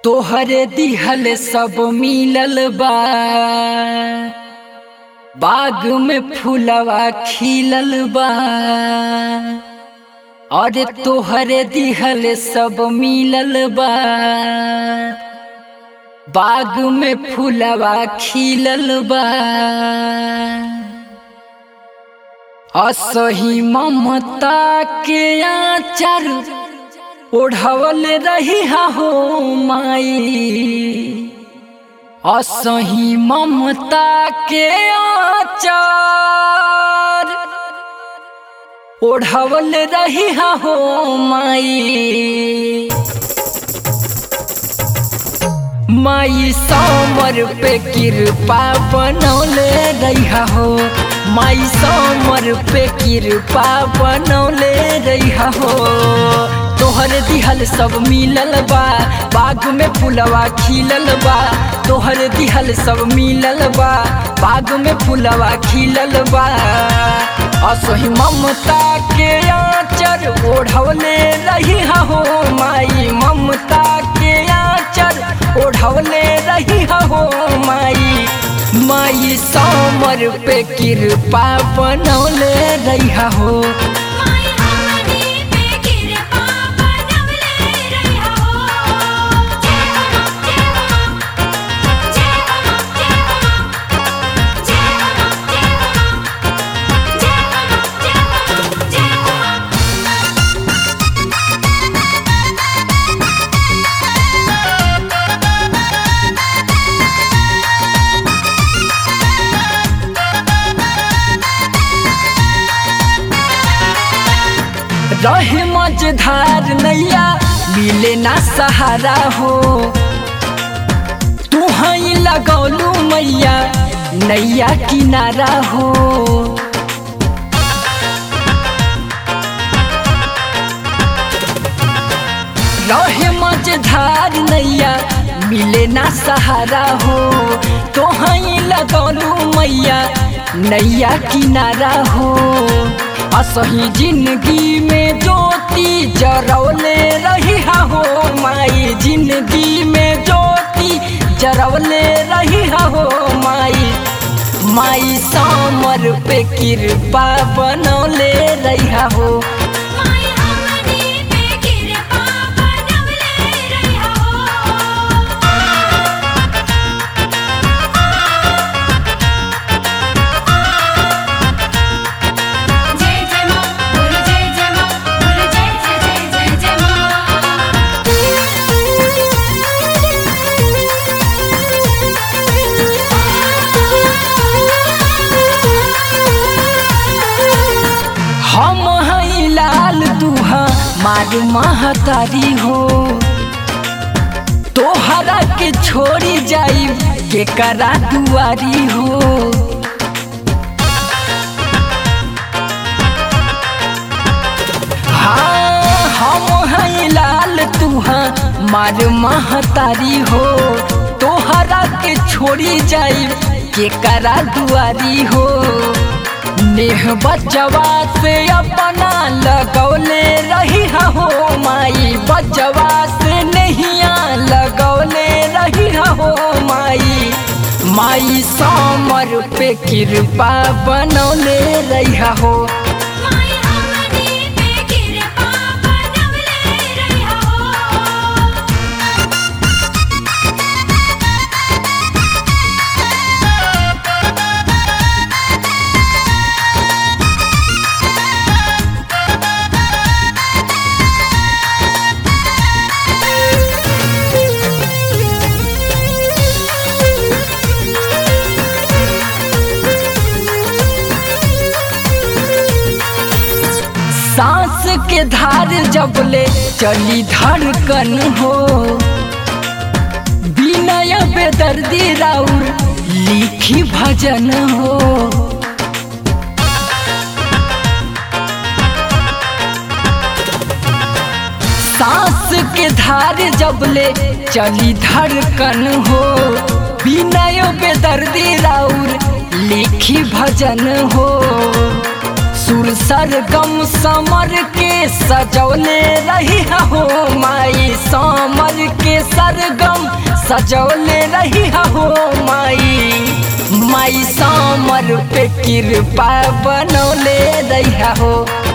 तोहरे दिहल सब मिलल बा बाग में फूलवा खिलल बा और तोहरे दिहल सब मिलल बा बाग में फूलवा खिलल बा असही ममता के आचर ओढ़वल रही हो माई असही ममता के आचार ओढ़वल रही हो माई माई समर पे कृपा बनौले रही हो माई समर पे कृपा बनौले रही हो तोहर दिहल सब मिलल बा बाग में फुलवा खिलल बा तोहर दिहल सब मिलल बा बाग में फुलवा खिलल बा असही ममता के आचर ओढ़वले रही हो माई ममता के आचर ओढ़वले रही हो माई माई समर पे कृपा बनौले रही हो माई हमनी पे कृपा बनवले रहिया हो जय हो जय हो जय हो जय हो जय हो जय हो जय हो जय हो रहे मझधार नैया मिले ना सहारा हो तू हई लगौलू मैया नैया किनारा हो रहे मझधार नैया मिले ना सहारा हो तो हई लगौलू मैया नैया किनारा हो असही जिंदगी में ज्योति जरौले रही हो माई जिंदगी में ज्योति जरौले रही हो माई माई समर पे कृपा बनौले रही हो माई हमनी पे कृपा बनवले रहिया हो जय जय मां बोलो जय जय मां बोलो जय जय जय जय जय मां हम हई लाल दुहा मार महतारी हो तोहरा के छोड़ी जाई के करा दुआरी हो हाँ हम हई लाल तुहा मार महतारी हो तोहरा के छोड़ी जाई के करा दुआरी हो नेह बचवा से अपना लगौले रही हो माई बचवा से नहिया लगौले रही हो माई माई समर पे कृपा बनौले रही हो माई हमनी पे कृपा बनवले रहिया हो सांस के धार जबले चली धड़कन हो विनय बेदर्दी राउर लिखी भजन हो सांस के धार जबले चली धड़कन हो विनय बेदर्दी राउर लिखी भजन हो सुर सरगम समर के सजौले रही हो माई समर के सरगम सजौले रही हो माई माई समर पे कृपा बनौले रही हो